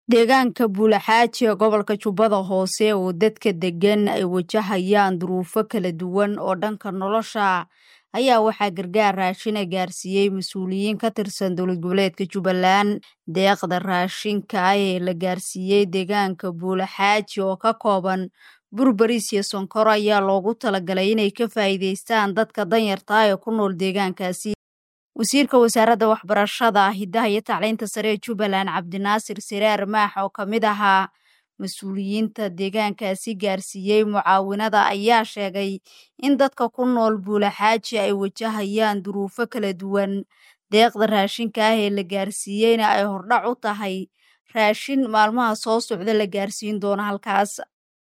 deegaanka buulaxaaji ee gobolka jubbada hoose oo dadka deggan ay wajahayaan duruufo kala duwan oo dhanka nolosha ayaa waxaa gargaar raashina gaarsiiyey mas-uuliyiin ka tirsan dowlad goboleedka jubbaland deeqda raashinka ah ee la gaarsiiyey deegaanka buulaxaaji oo ka kooban burbaris iyo sonkor ayaa loogu talagalay inay ka faa'iidaystaan dadka danyarta ee ku nool deegaankaasi wasiirka wasaaradda waxbarashada hiddaha iyo tacliinta sare ee jubbaland cabdinaasir siraar maax oo ka mid ahaa mas-uuliyiinta deegaankaasi gaarsiiyey mucaawinada ayaa sheegay in dadka ku nool buulaxaaji ay wajahayaan duruufo kala duwan deeqda raashinka ah ee la gaarsiiyeyna ay hordhac u tahay raashin maalmaha soo socda la gaarsiin doono halkaas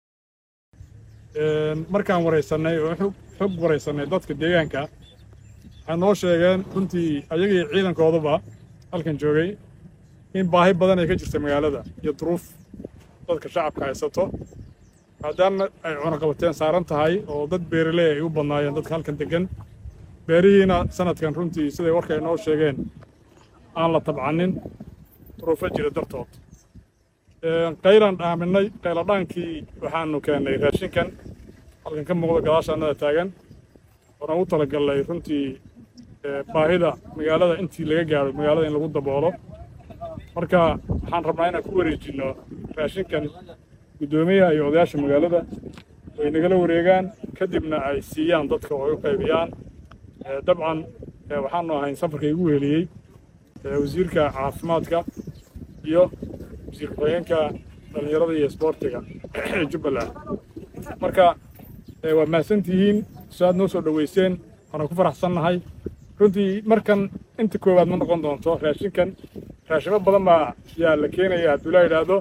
markaan waraysanay oo xog waraysanay dadka deegaanka waxay noo sheegeen runtii ayagii ciidankooduba halkan joogay in baahi badan ay ka jirta magaalada iyo duruuf dadka shacabka haysato maadaama ay cunaqabateen saaran tahay oo dad beeraley ay u badnaayeen dadka halkan deggan beerihiina sanadkan runtii siday warka ay noo sheegeen aan la tabcanin duruufo jira dartood qaylaan dhaaminay qayladhaankii waxaanu keennay raashinkan halkan ka muuqda gadaasha annada taagan oona u talagallay runtii baahida magaalada intii laga gaaro magaalada in lagu daboolo marka waxaan rabnaa inaan ku wareejinno raashinkan guddoomiyaha iyo odayaasha magaalada ay nagala wareegaan kadibna ay siiyaan dadka oo ay u qaybiyaan dabcan waxaanu ahayn safarka igu weheliyey wasiirka caafimaadka iyo wasiir ku-xigeenka dhallinyarada iyo isboortiga ee jubbaland marka waa mahadsantihiin su-aad noo soo dhoweyseen waana ku faraxsannahay runtii markan inta koowaad ma noqon doonto raashinkan raashimo badan baa yaa la keenaya hadduu la yidhaahdo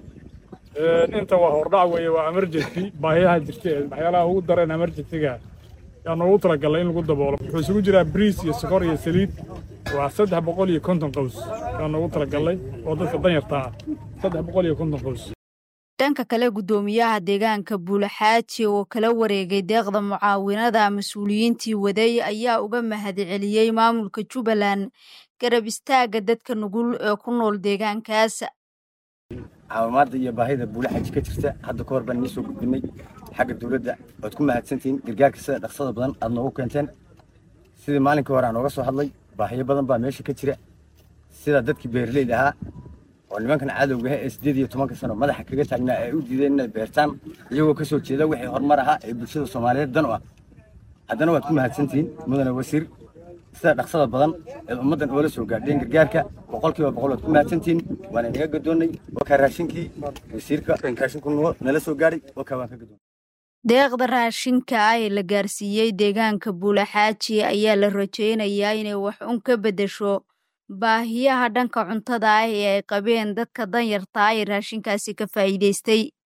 inta waa hordhac weeye waa emergency baahiyaha jirta ee waxyaalaha ugu dareen emergencyga yaa noogu talagalay in lagu daboolo wuxuu isugu jiraa briis iyo sokor iyo saliid waa saddex boqol iyo konton qows yaa noogu talagalay oo dadka danyarta ah saddex boqol iyo konton qows dhanka kale guddoomiyaha deegaanka buulaxaaji oo kala wareegay deeqda mucaawinada mas-uuliyiintii waday ayaa uga mahadceliyey maamulka jubbaland garab istaagga dadka nugul ee ku nool deegaankaas caawimaadda iyo baahida buulaxaaji ka jirta hadda ka hor baan inii soo gudbinay xagga dowladda waad ku mahadsantihiin gargaarka sida dhaqsada badan aad noogu keenteen sidii maalinkii hore aan ooga soo hadlay baahiyo badan baa meesha ka jira sida dadkii beeraleyda ahaa oo nimankan cadowga ah ee siddeed iyo tobanka sano madaxa kaga taagnaa ay u diideen inay beertaan iyagoo ka soo jeeda wixii horumar ahaa ee bulshada soomaaliyeed dan u ah haddana waad ku mahadsantihiin mudane wasiir sida dhaqsada badan ee ummaddan oola soo gaadheen gargaarka boqolkiiba boqol waad ku mahadsantihiin waana inaga gadoonnay wakaa raashinkii wasiirka raashinku nala soo gaadhay wakaa waan ka gadoonnay deeqda raashinka ah ee la gaarsiiyey deegaanka buulaxaaji ayaa la rajaynayaa inay wax un ka beddesho baahiyaha dhanka cuntada ah ee ay qabeen dadka danyarta ah ee raashinkaasi ka faa'iidaystay